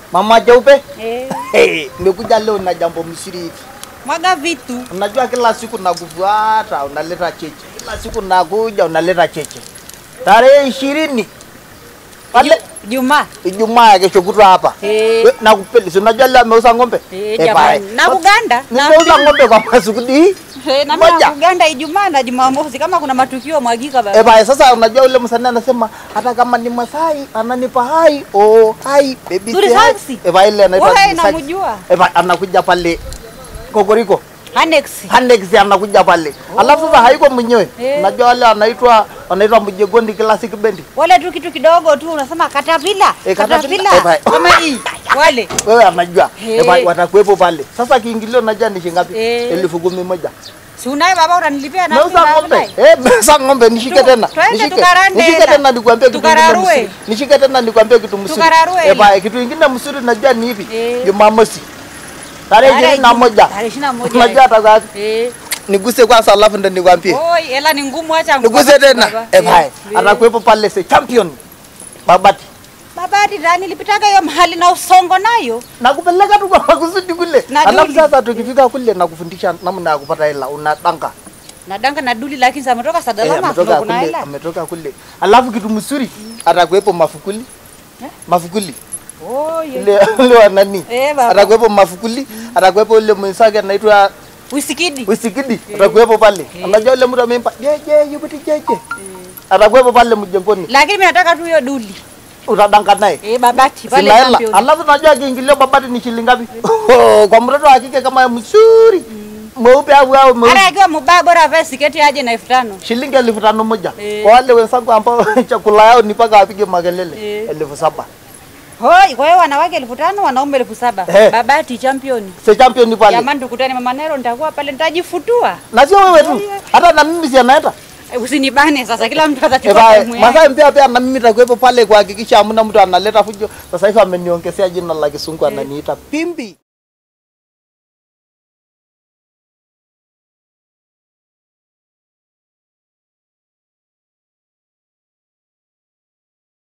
Mama Jeupe, Eh, hey, nimekuja leo na jambo msiri hivi. mwaga vitu. Unajua kila siku nakufuata, unaleta cheche. Kila siku nakuja unaleta cheche. Tarehe ishirini pale Juma. Ijumaa ya kesho kutwa hapa. Eh. We, Nakupeli, si unajua leo ameuza ng'ombe? Eh, Eh, jamani. bye. Na Uganda. Na Nimeuza ng'ombe kwa masukudi hii. Eh, na Moja. mimi na Uganda Ijumaa na Jumamosi kama kuna matukio mwagika Eh, baba. bye, sasa unajua ule msanii anasema hata kama ni Masai ananipa hai oh hai baby Zuri say hi. saxi. Eh, bye, ile anaitwa Wewe Zuri saxi. namjua. Eh, bye, anakuja pale Kokoriko. Annex. Hanex anakuja pale. Alafu sasa haiko mwenyewe. Eh. Unajua wale anaitwa anaitwa Mjegondi Classic Band. Wale tu kitu kidogo tu unasema katapila. Eh, caterpillar. Katapila. Eh, bye. Kama hii. Wale. Wewe anajua. Eh. Eh, bye, watakuwepo pale. Sasa kiingilio unajua ni shilingi ngapi? Eh. Elfu kumi moja. Si unaye baba unanilipia na Nauza ng'ombe. Eh, nauza ng'ombe nishike Tu- tena. twende Nishike. tukarande Nishike hela. tena nikwambie kitu kingine Tukararue. mzuri. Nishike tena nikwambie kitu mzuri. Tukararue Eh, hela. bye, kitu kingine mzuri najua ni hivi. Eh. Jumamosi. Tarehe Tarehe ishirini na moja. Tarehe ishirini na moja. Unajua hata sasa Eh. niguse kwanza alafu ndo nikwambie. Oi, hela ni ngumu acha Niguse baba. tena. Baba. Eh, bye. Eh. Atakuwepo pale se champion. Babati. Baba hadi ndani nilipitaga hiyo mahali na usongo nayo. nakupeleka tu kwa makusudi kule, Na alafu duli. sasa tukifika kule nakufundisha namna ya kupata hela, unadanga Nadanga na duli lakini sasa ametoka eh, Sadalama ametoka kuna kule, hela. ametoka kule. Alafu kitu mzuri atakuwepo mafukuli Eh? mafukuli Oh, ye. ile ile wa nani, Eh, baba. atakuwepo mafukuli, atakuwepo ile mwenzake anaitwa Usikidi. Wisikidi, atakuwepo pale. Unajua ile mtu amempa jeje yupiti jeje, atakuwepo pale mjengoni, Lakini mimi nataka tu hiyo duli. utadanga naye Eh, babati pale sina hela. champion. Alafu najua kiingilio babati ni shilingi ngapi? Kwa mtoto wa kike kama mzuri mweupe au au mweusi Hata akiwa mbaya bora avae siketi aje na elfu tano. shilingi elfu tano moja Eh. kwa wale wenzangu ambao chakula yao ni mpaka wapige makelele Eh. elfu saba Hoi, kwa hiyo wanawake elfu tano wanaume elfu saba. Eh. Babati champion. se champion pale Jamani tukutane Mama Nero nitakuwa pale nitajifutua. na sio wewe tu hata na mimi si anaenda Eh, Usinibane sasa kila mtu Eh, atachukua bye. time yake. Masai mpia pia na mimi takuwepo pale kuhakikisha hamna mtu analeta fujo. Sasa hivi ameniongezea jina la kisungu ananiita Pimbi.